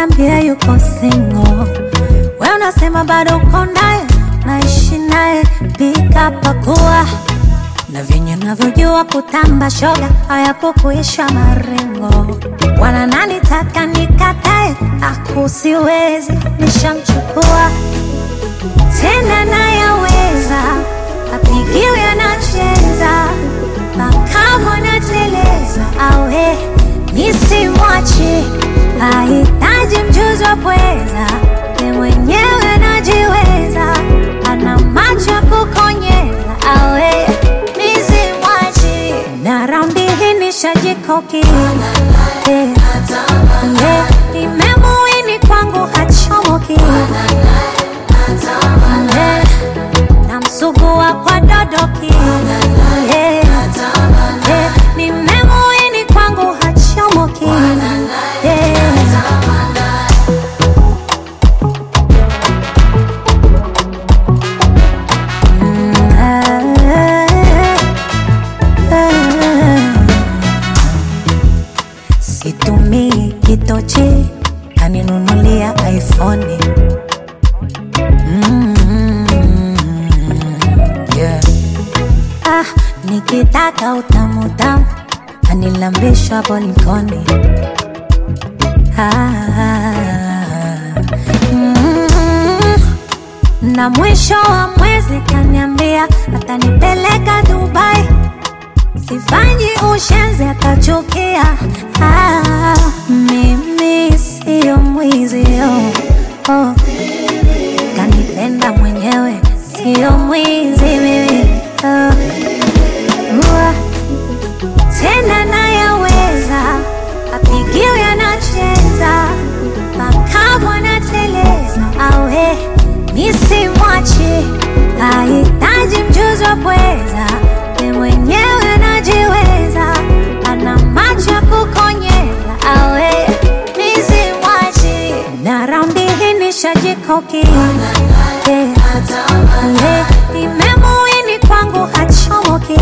ananiambia yuko single. We unasema bado uko naye, naishi naye, pika pakua na venye navyojua kutamba shoga hayakukuisha marengo, wala nanitaka nikatae, akusiwezi nishamchukua tena, nayaweza apigiwe anacheza makamo nateleza, awe nisimwache, hahitaji mjuzi wa pweza, ye mwenyewe anajiweza, ana macho ya kukonyeza, awe nisimwache, na raundi hii nishajikoki Eh, eh, nimemuini kwangu hachomoki Eh, namsugua kwa dodoki Eh, eh, nimemuini kwangu hachomoki Eh. Situmii kitochi, kaninunulia iPhone. Mm, yeah. Ah, nikitaka utamu tamu, anilambisha bolikoni. Ah, mm, na mwisho wa mwezi kaniambia atanipeleka Dubai sifanyi ushenzi akachukia. Ah, mimi siyo mwizi oh, oh. Kanipenda mwenyewe siyo mwizi mimi oh. Ua, tena nayaweza apigiwe anacheza makamu anateleza awe nisimwache hahitaji mjuzi wa pweza ye mwenyewe anajiweza ana macho ya kukonyeza awe nisimwache na raundi hii nishajikoki yeah. yeah. nimemuini kwangu hachomoki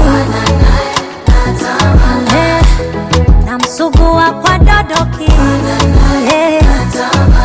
yeah. namsugua kwa dodoki yeah.